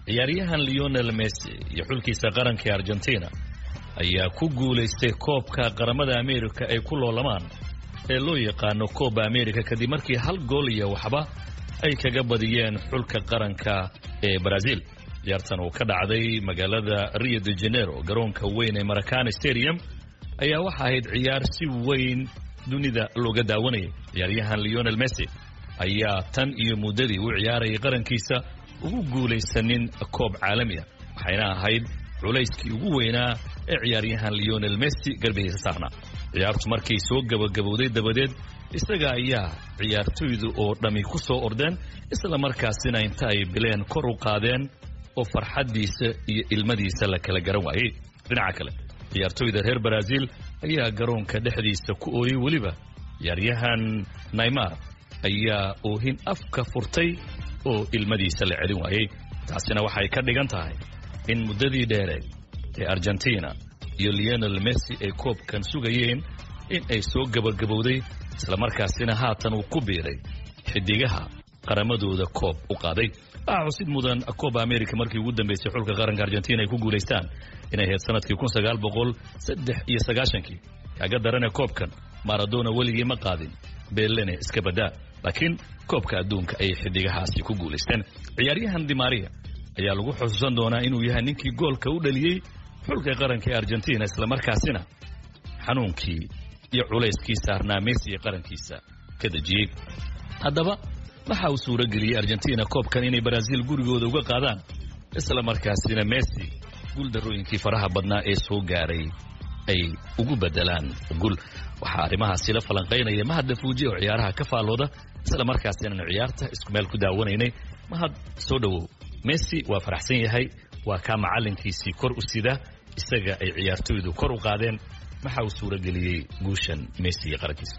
ciyaaryahan leonel messi iyo xulkiisa qaranka ee argentina ayaa ku guulaystay koobka qaramada amerika ay ku loolamaan ee loo yaqaano kooba amerika kadib markii hal gool iyo waxba ay kaga badiyeen xulka qaranka ee brazil ciyaartan oo ka dhacday magaalada rio de janeiro garoonka weyn ee maracana stadium ayaa waxa ahayd ciyaar si weyn dunida looga daawanayay ciyaaryahan leonel messi ayaa tan iyo muddadii u ciyaarayay qarankiisa ugu guulaysanin koob caalami ah waxayna ahayd culayskii ugu weynaa ee ciyaaryahan leonel messi garbihiisa saarnaa ciyaartu markay soo gabagabowday dabadeed isaga ayaa ciyaartoydu oo dhammi ku soo ordeen isla markaasina inta ay bileen kor u qaadeen oo farxaddiisa iyo ilmadiisa la kala garan waayey dhinaca kale ciyaartoyda reer baraasiil ayaa garoonka dhexdiisa ku ooyey weliba ciyaaryahan naymar ayaa oohin afka furtay oo ilmadiisa la celin waayey taasina waxay ka dhigan tahay in muddadii dheereed ee argentina iyo leonel messi ay koobkan sugayeen in ay soo gabagabowday islamarkaasina haatan uu ku biiray xidigaha qaramadooda koob u qaaday waxaa xusid mudan kooba america markii ugu dambeysay xulka qaranka argentina ay ku guulaystaan inay ahayd sanadkii kun sagaal boqol saddex iyo sagaashankii kaga darane koobkan maradona weligii ma qaadin beelene iska badaa laakiin koobka adduunka ayay xidigahaasi ku guulaysteen ciyaaryahan dimaria ayaa lagu xusuusan doonaa inuu yahay ninkii goolka u dhaliyey xulka qaranka ee argentina islamarkaasina xanuunkii iyo culayskii saarnaa messi ee qarankiisa ka dejiyey haddaba waxa uu suuro geliyey argentina koobkan inay baraasiil gurigooda uga qaadaan isla markaasina messi guuldarooyinkii faraha badnaa ee soo gaaray ay ugu bedelaan gul waxaa arrimahaasi la falanqaynaya mahad dafuuji oo ciyaaraha ka faallooda isla markaasina ciyaarta isku meel ku daawanaynay mahad soo dhowow messi waa faraxsan yahay waa kaa macalinkiisii kor u sida isaga ay ciyaartoydu kor u qaadeen maxaa uu suuro geliyey guushan messi iyo qarankiisa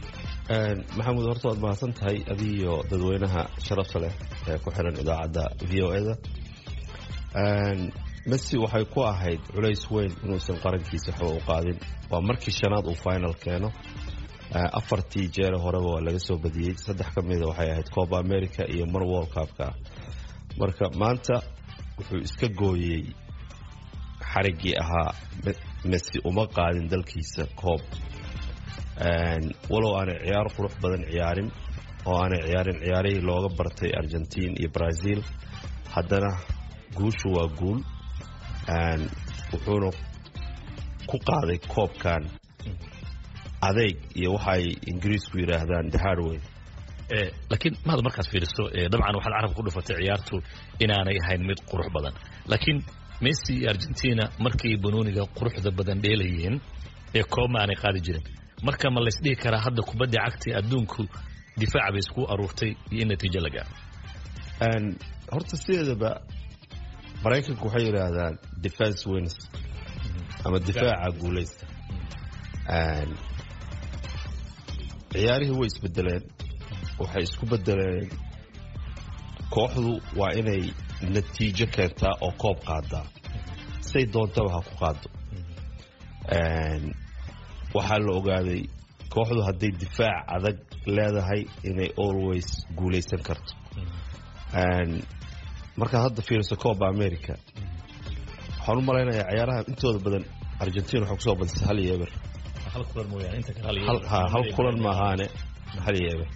maxamuud horta waad mahadsan tahay adigiyo dadweynaha sharafta leh ee ku xiran idaacadda v o eda messi waxay ku ahayd culays weyn inuusan qarankiisa waxba u qaadin waa markii shanaad uu final keeno afartii jeere horeba waa laga soo badiyey saddex ka mida waxay ahayd cooba america iyo mar world cupka marka maanta wuxuu iska gooyey xariggii ahaa messi uma qaadin dalkiisa koob walow aanay ciyaar qurux badan ciyaarin oo aanay ciyaarin ciyaarihii looga bartay argentiin iyo brazil haddana guushu waa guul wuxuuna ku qaaday koobkan adeyg iyo waxay ingiriisku yidhaahdaan the hardway laakiin mahad markaad fiiriso dabcan waxaad carabka ku dhufatay ciyaartu inaanay ahayn mid qurux badan laakiin messi iyo argentina markay banooniga quruxda badan dheelayeen ee koobma aanay qaadi jirin marka ma laysdhihi karaa hadda kubadda cagta adduunku difaac bay isku aruurtay iyo in natiijo la gaaro horta sideedaba maraykanku waxay yidhaahdaan defense wins ama difaaca guulaysta ciyaarihii way isbedeleen waxay isku bedeleen kooxdu waa inay natiijo keentaa oo koob qaadaa say doontaba ha ku qaado waxaa la ogaaday kooxdu hadday difaac adag leedahay inay always guulaysan karto markaad hadda fiiriso cooba america waxaan u malaynayaa ciyaaraha intooda badan argentina waxay kusoo badisay hal iyo eber hal kulan maahaane hal iyo eber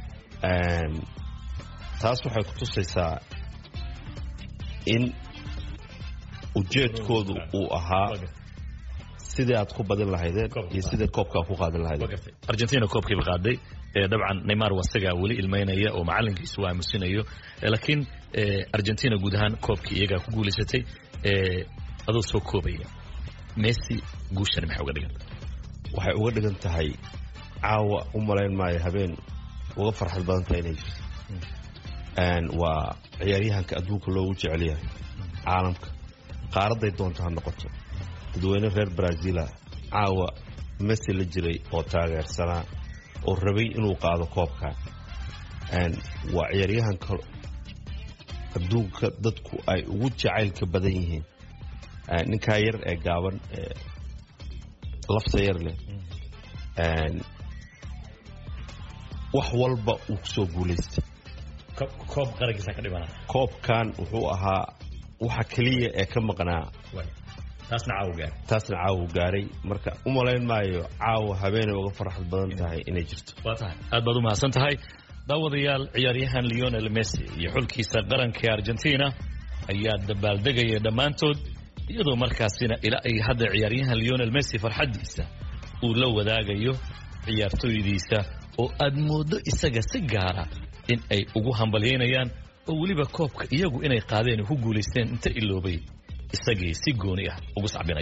taas waxay ku tusaysaa in ujeedkoodu uu ahaa sidii aad ku badin lahaydeen iyo sidii koobkaa ku qaadin lahaydeen argentina koobkiiba qaaday dabcan neymar waa isagaa weli ilmaynaya oo macalinkiisu uu aamusinayo laakiin argentina guud ahaan koobkii iyagaa ku guulaysatay adoo soo koobaya messi guushani maxay uga dhigan waxay uga dhigan tahay caawa u malayn maayo habeen uga farxad badan tahay inay jirto waa ciyaaryahanka adduunka loogu jecel yahay caalamka qaaraday doonto ha noqoto dadweyne reer brazila caawa messi la jiray oo taageersanaa oo rabay inuu qaado koobka waa ciyaaryahanka adduunka dadku ay ugu jacaylka badan yihiin ninkaa yar ee gaaban ee lafta yar leh wax walba uu kusoo guulaystay koob qarankiisa ka dhibana koobkan wuxuu ahaa waxa keliya ee ka maqnaa taasna caawa gaar taasna caawa gaaray marka u malayn maayo caawa habeenay uga farxad badan tahay inay jirto waa tahay aad baad u mahadsan tahay daawadayaal ciyaaryahan leonel messi iyo xulkiisa qaranka argentina ayaa dabaaldegaya dhammaantood iyadoo markaasina ilaa ay hadda ciyaaryahan leonel messi farxaddiisa uu la wadaagayo ciyaartooydiisa oo aad mooddo isaga si gaara in ay ugu hambalyaynayaan oo weliba koobka iyagu inay qaadeen ku guulaysteen inta iloobay isagii si gooni ah ugu sacbinaya